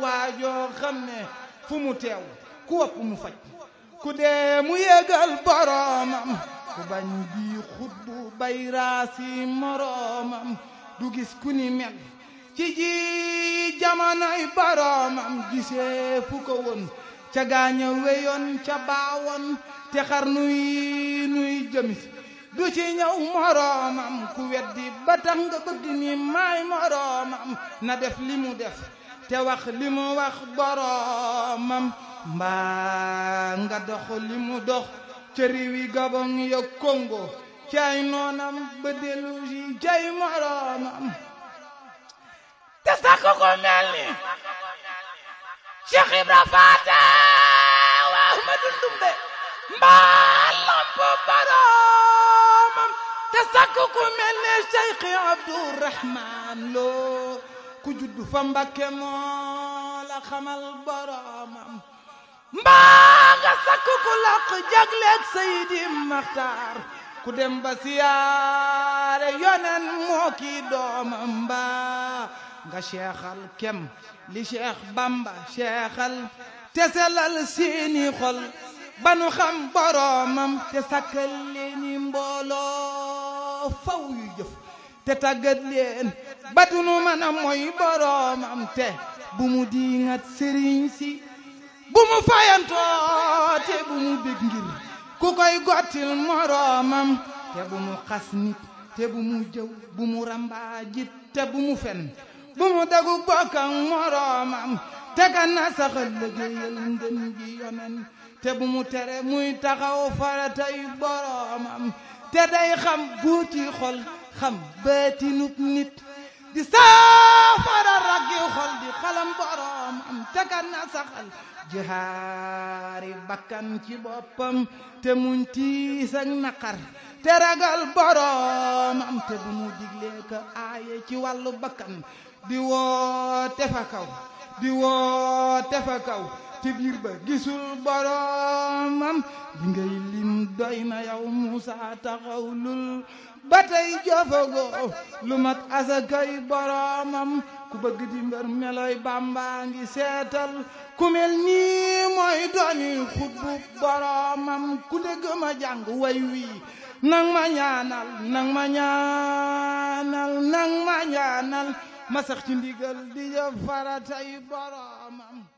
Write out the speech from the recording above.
waajoo xam ne fu mu teew ku wopp mu faj ku dee mu yégal boroomam ku bañ bii xutbu bay raasi moroomam du gis ku ni mel ci ji jamonoy boroomam gisee fu ko woon ca gaaña weyoon ca baawoon te xar nuy nuy jëmis du ci ñëw moroomam ku weddi ba tax nga bëgg ni maay moroomam na def li mu def te wax li mu wax boroomam mbaa nga dox li mu dox ca réewi Gabon ya Congo cay noonam ba dellu si cay moroomam te sakk ko mel ni Cheikh Ibra Faata wa Ahmadu Ndumbe mbaa lamp boroomam te sakk ku mel ne Cheikh Abdourahman Lo ku juddu fa Mbakke moo la xamal boroomam mbaa nga sakk ku laq jagleeg Seydi Maxtaar ku dem ba siyaare yonen moo kii doomam mbaa nga seexal kem li Cheikh Bamba seexal te selal seeni xol ba nu xam boroomam te sakkal leeni mbooloo faw yu jëf te tàggat leen ba du nu mën a mooy boroomam te bu mu diingat sëriñ si bu mu fayantoo te bu mu bég ngir ku koy gottil moroomam te bu mu xas nit te bu mu jëw bu mu rambaajit te bu mu fen bu mu dagu bokk ak moroomam te ka na saxal liggéeyal ndën gi yonen te bu mu tere muy taxaw faratay boroomam te day xam buuti xol xam baatinub nit di saafara raggi xol di xalam boroomam te ka na saxal jihaari bakkan ci boppam te muñ tiis ak naqar te ragal boroomam te bu mu diglee ka aaye ci wàllu bakkan di woote fa kaw di woote fa kaw ci biir ba gisul boroomam li ngay lim doy na yow Muusa taxawlul ba tey jofagoo lu mat asakay boroomam ku bëgg di mbër meloy Bàmba ngi seetal ku mel nii mooy dooni xutbu boroomam ku dégg ma jàng way wii nang ma ñaanal nang ma ñaanal nang ma ñaanal ma sax ci ndigal di jëf faratay boroomam